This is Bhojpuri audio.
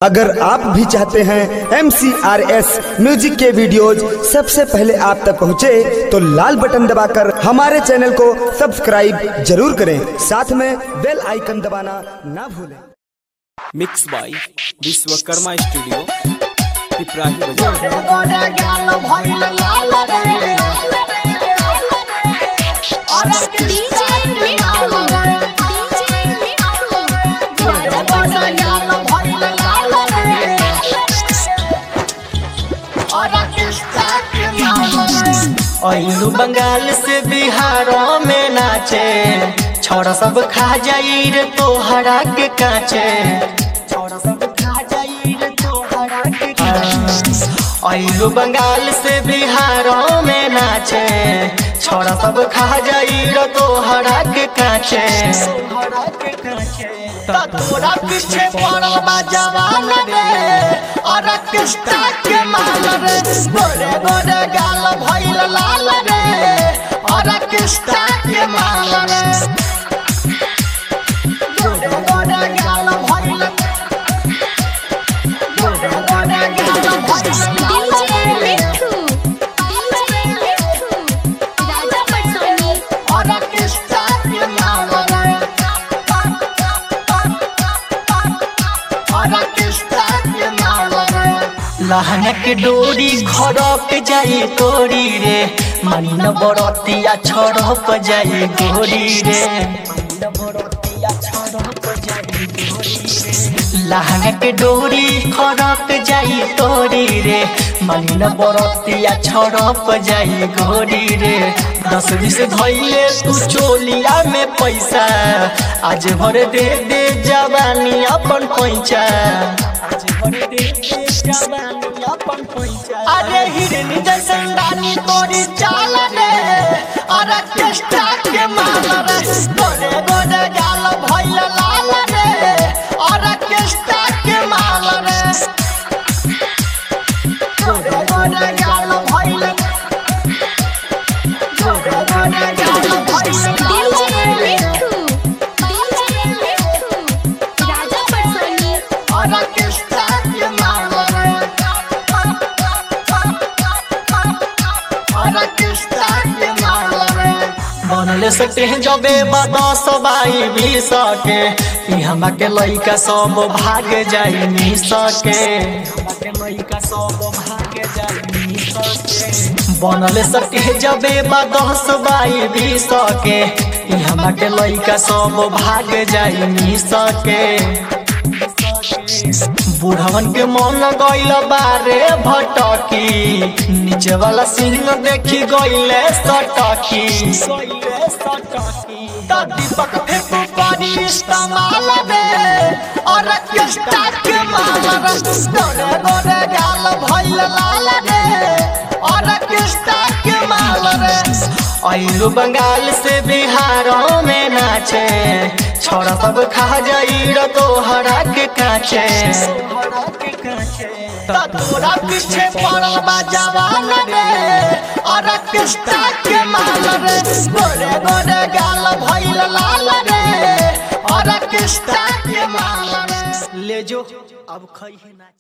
अगर आप भी चाहते हैं एम म्यूजिक के वीडियोज सबसे पहले आप तक पहुंचे, तो लाल बटन दबाकर हमारे चैनल को सब्सक्राइब जरूर करें साथ में बेल आइकन दबाना ना भूलें mix by Vishwakarma studio Piprahi बाजार अइलू बंगाल से बिहारों में नाचे छोड़ा सब खा जाई रे तोहरा के काचे छोड़ा सब खा जाई रे तोहरा के काचे अइलू बंगाल से बिहारों में नाचे छोड़ा सब खा जाई रे तोहरा के काचे तोहरा के काचे तोरा पीछे पड़ल बा जवान रे और किस्ता के माल रे गोरे गोरे गाल भइल लाल रे और किस्ता के माल रे गोरे गोरे गाल भइल गोरे गोरे गाल भइल और किस्ता के माल रे और किस्ता के माल रे लहंगा के डोरी खड़क जाई तोरी रे मानी न बरतिया छड़क जाई गोरी रे लहंगा के डोरी खड़क जाई तोरी रे मानी न बरतिया छड़क जाई गोरी रे दस बीस धैले तू चोलिया में पैसा आज भर दे दे जवानी अपन पैसा आज भर दे दे जवानी अपन पैसा अरे हिरनी जैसन रानी तोरी चाल रे अरे केस्टा के माल रे गोरे गोरे गाल भइल लाल रे अरे केस्टा के माल रे गोरे गोरे गाल भइल गोरे गोरे गाल भइल अरे केस्टा के माल रे अरे केस्टा के माल रे बनले सकते हैं जबे बदस बाई भी सके ई हमा के लइका सब भाग जाई नी सके हमा के लइका सब भाग जाई नी सके बनले सकते हैं जबे बदस बाई भी सके ई हमा के लइका सब भाग जाई नी सके बुढ़वन के मन गइल बारे भटकी नीचे वाला सिंह देखी गइले सटकी त दीपक फेंकू पानी इस्तेमाल रे और किस्ता के माल रे गोरे गोरे गाल भइल लाल रे और किस्ता के माल रे अइलू बंगाल से बिहारों में नाचे छोड़ा सब खा जाई रे तोहरा के काचे त तोरा पीछे पड़ल बा जवान रे और किस्ता के माल रे गोरे गोरे गाल भइल लाल रे और किस्ता के माल रे ले जो अब खई है ना